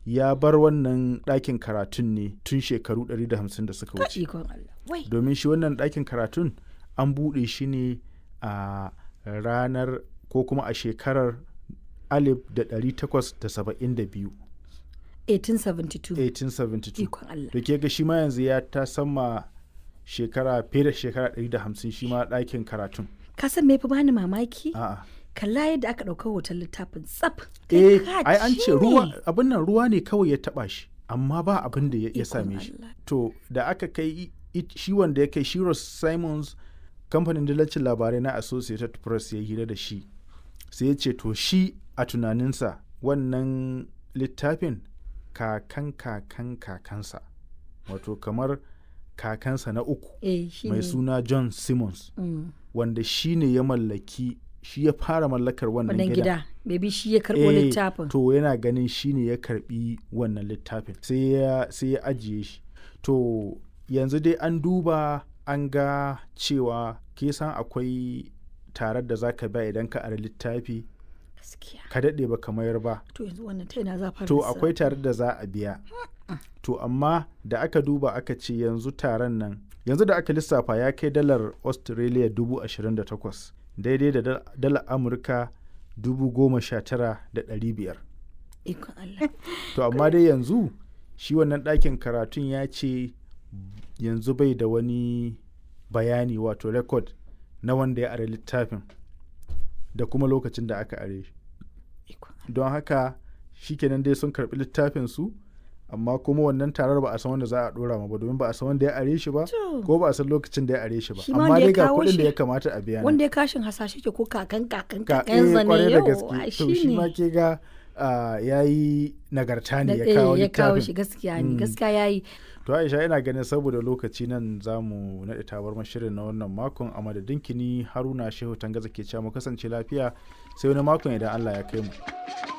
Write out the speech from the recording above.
ya bar wannan ɗakin karatun ne tun shekaru 150 da suka Ka wuce ikon Allah. Wai. domin shi wannan ɗakin karatun an buɗe shi ne a ranar ko kuma a shekarar 1872 1872. 1872 Ikon Allah. da ke ga shi ma yanzu ya ta sama shekara fiye da shekara 150 shi ma ɗakin karatun Ka san me fi bani mamaki? a'a Kalla yadda aka ɗauka hoton littafin tsaf. eh Kai ka ai an ce ne. ruwa abin nan ruwa ne kawai ya taba shi amma ba abin da ya ya Ikon same shi Allah. to da aka kai i- i- shi wanda ya kai Shiros Simons kamfanin dillacin labarai na Associated Press ya hira da shi sai ya ce to shi a tunaninsa wannan littafin kakan kakan kakansa wato kamar kakansa na uku Eh shi mai ne. suna John Simmons Mm. wanda shi ne ya mallaki shi ya fara mallakar wannan Wannan gidan gida. Maybe shi ya karɓo Eh, littafin. To yana ganin shi ne ya karbi wannan littafin sai ya sai ya ajiye shi. To yanzu dai an duba an ga cewa ke san akwai tarar da zaka ba idan ka ara littafi Gaskiya. ka daɗe ba ka mayar ba. To yanzu wannan ta ina za fara To lissafi? akwai tarar da za a biya. To amma da aka duba aka ce yanzu taron nan yanzu da aka lissafa ya kai dalar Australia dubu ashirin da takwas daidai da dal- dalar Amurka dubu goma sha tara da ɗari biyar. Ikon Allah. To amma dai yanzu shi wannan ɗakin karatun ya ce yanzu bai da wani bayani wato rekod na wanda ya are littafin da kuma lokacin da aka are shi. Ikon Don haka shi kenan dai sun karɓi littafin su amma kuma wannan tarar ba a san wanda za a ɗora ma ba domin ba a san wanda ya are shi ba To. ko ba a san lokacin da ya are shi ba Shi ma amma wanda ya dai ga kawo kuɗin da shi- ya kamata a biya nan. Wanda ya kashin hasashe ke ko kakan kakan ka kakan eh, zane kwarai da yau gaske to shi ma ke ga ya yi nagarta ne ya kawo ya kawo littafin shi gaskiya ne Mm. gaskiya yayi To Aisha ina ganin saboda lokaci nan za mu naɗe tabar shirin na wannan makon a madadin kini Haruna Shehu Tangaza ke cewa mu kasance lafiya sai wani makon idan Allah ya kai mu.